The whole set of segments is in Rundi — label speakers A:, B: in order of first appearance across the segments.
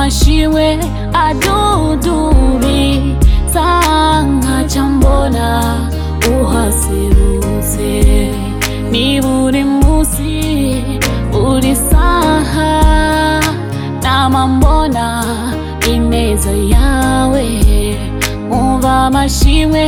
A: amashimwe adudubiza nkaca mbona uhaserutse ni buri munsi buri saha nama mbona ineza yawe umva amashimwe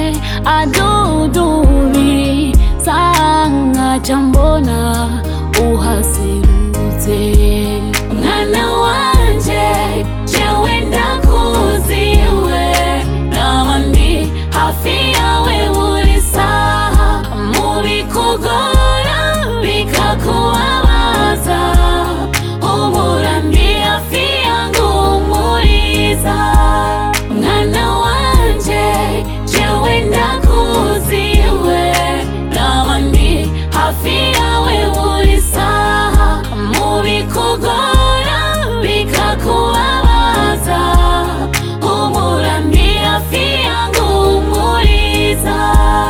A: adudubiza nkaca mbona uhaserutse mwana wanje jewe ndakuziwe nama ndi hafi yawe buri saha mu bikugora bikakubabaza ubura ndi hafi yangu umuriza mwana wanje jewe ndakuziwe nama ndi hafi yawe buri saha mu bikugora bikakubabaza ubura ndi hafi yangu umuriza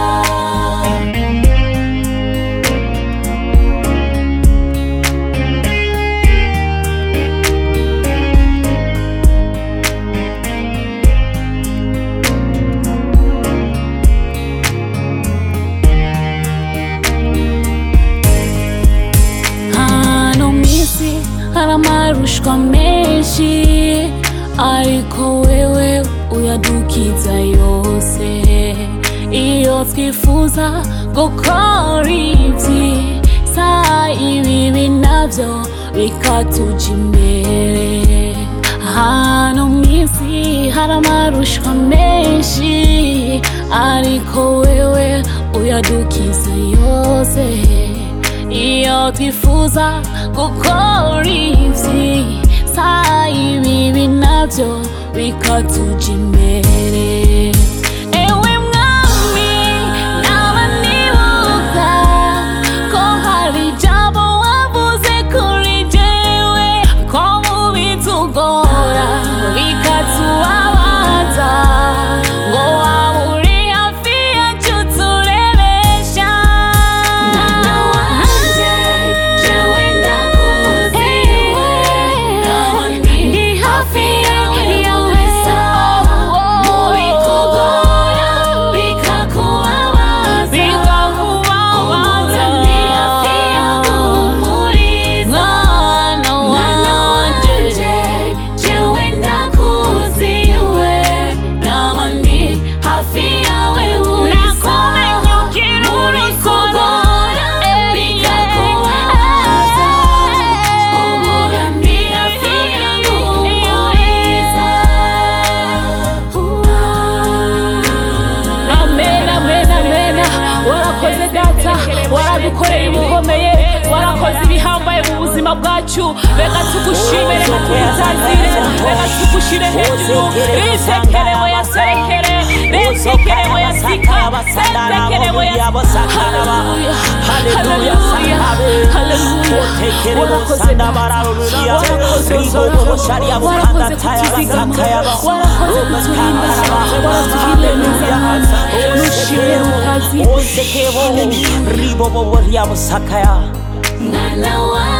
A: hano mwisi hari amarushwa menshi ariko wewe uyadukiza yose iyo twifuza gukora ibyiza ibibi nabyo bikatuja imbere hano mwisi hari amarushwa menshi ariko wewe uyadukiza yose iyo twifuza gukora ibyiza ibibi nabyo bikatuja imbere ewe mwami naba nibuka ko hari ijambo wavuze kuri jewe ko mu bitugora bikatubabaza ngo waba uri hafi yacu turebesha mwana wanje jewe ndakuziwe ndi hafi yawe sawa mu bikugora bikakubabaza ubura ndi hafi yawe umuriza mwana wanje jewe ndakuziwe nama ndi hafi yawe buri saha mu bikugora bikakubabaza ubura ndi hafi yawe umuriza
B: amen amen amen warakoze data waradukoreye ibikomeye warakoze ibihambaye mu buzima bwacu reka tugushime reka tugutazire reka tugushyire hejuru risekerewe ya serekere risekerewe ya sika sekerewe ya haleluya haleluya haleluya warakoze data warakoze uzororo warakoze kutuzigama warakoze kuturinda waratugiriye neza nushimire mu kazi
C: osekebo ribobobo ryabusakaya
A: mwana wa